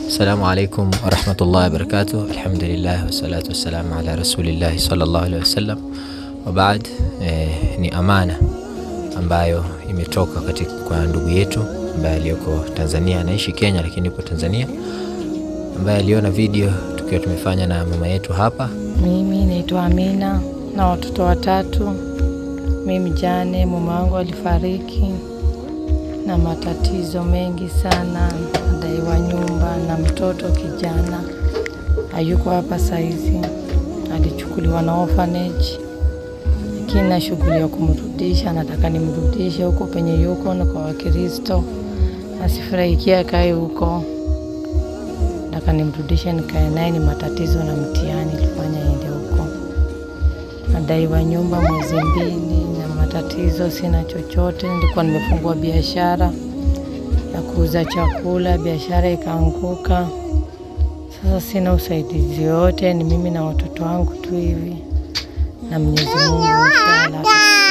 Assalamu alaikum warahmatullahi wabarakatuh. Alhamdulillah wassalatu wassalamu ala rasulillahi sallallahu alaihi wasallam. Wa baad, eh, ni amana ambayo imetoka katika kwa ndugu yetu ambaye aliyoko Tanzania, anaishi Kenya lakini yupo Tanzania, ambaye aliona video tukiwa tumefanya na mama yetu hapa. Mimi naitwa Amina na watoto watatu. Mimi jane, mume wangu alifariki na matatizo mengi sana, nadaiwa nyumba na mtoto kijana hayuko hapa saizi, alichukuliwa na orphanage, lakini na shughuli ya kumrudisha, nataka nimrudishe huko penye yuko na kwa Wakristo, asifurahikia akae huko, nataka nimrudishe nikae naye. Ni matatizo na mtihani ilifanya ende huko, nadaiwa nyumba mwezi mbili na matatizo, sina chochote. Nilikuwa nimefungua biashara ya kuuza chakula, biashara ikaanguka. Sasa sina usaidizi yote, ni mimi na watoto wangu tu hivi, na Mwenyezi Mungu inshallah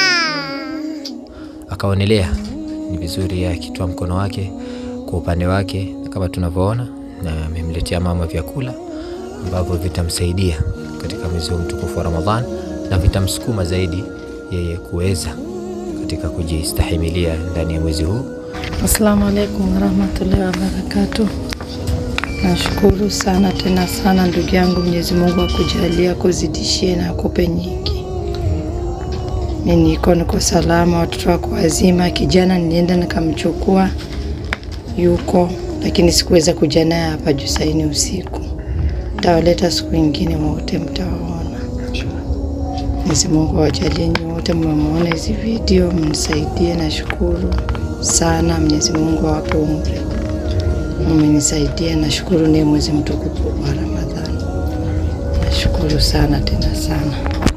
Akaonelea ni vizuri yeye akitoa mkono wake kwa upande wake, na kama tunavyoona, na amemletea mama vyakula ambavyo vitamsaidia katika mwezi huu mtukufu wa Ramadhan na vitamsukuma zaidi yeye kuweza katika kujistahimilia ndani ya mwezi huu. Assalamu alaikum warahmatullahi wabarakatuh. Nashukuru sana tena sana ndugu yangu, Mwenyezi Mungu akujalia akuzidishie na akupe nyingi. Mi niko niko salama, watoto wako wazima. Kijana nilienda nikamchukua, yuko lakini sikuweza kuja naye hapa juu saini usiku. Tawaleta siku ingine, wote mtawaona. Mwenyezi Mungu awajalie nyote, mmemwona hizi video, mnisaidie. Nashukuru sana, Mwenyezi Mungu awape umri, mmenisaidia. Nashukuru, ni mwezi mtukufu wa Ramadhani. Nashukuru sana tena sana.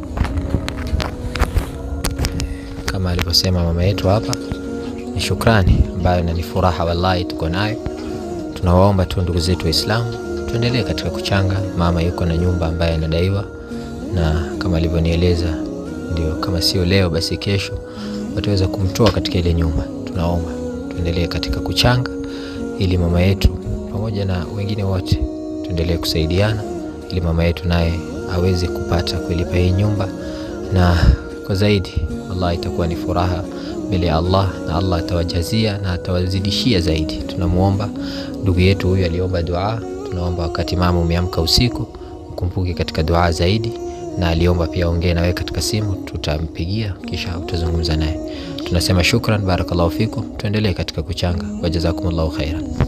Kama alivyosema mama yetu hapa, ni shukrani ambayo na ni furaha wallahi tuko nayo. Tunawaomba tu ndugu zetu Waislamu tuendelee katika kuchanga. Mama yuko na nyumba ambaye anadaiwa, na kama alivyonieleza, ndio kama sio leo basi kesho wataweza kumtoa katika ile nyumba. Tunaomba tuendelee katika kuchanga, ili mama yetu pamoja na wengine wote tuendelee kusaidiana, ili mama yetu naye aweze kupata kuilipa hii nyumba, na kwa zaidi wallahi itakuwa ni furaha mbele ya Allah na Allah atawajazia na atawazidishia zaidi. Tunamwomba ndugu yetu huyu aliomba dua, tunaomba wakati mama umeamka usiku ukumbuke katika dua zaidi, na aliomba pia ongee nawe katika simu, tutampigia kisha utazungumza naye. Tunasema shukran, barakallahu fikum, tuendelee katika kuchanga. Wajazakumullahu khairan.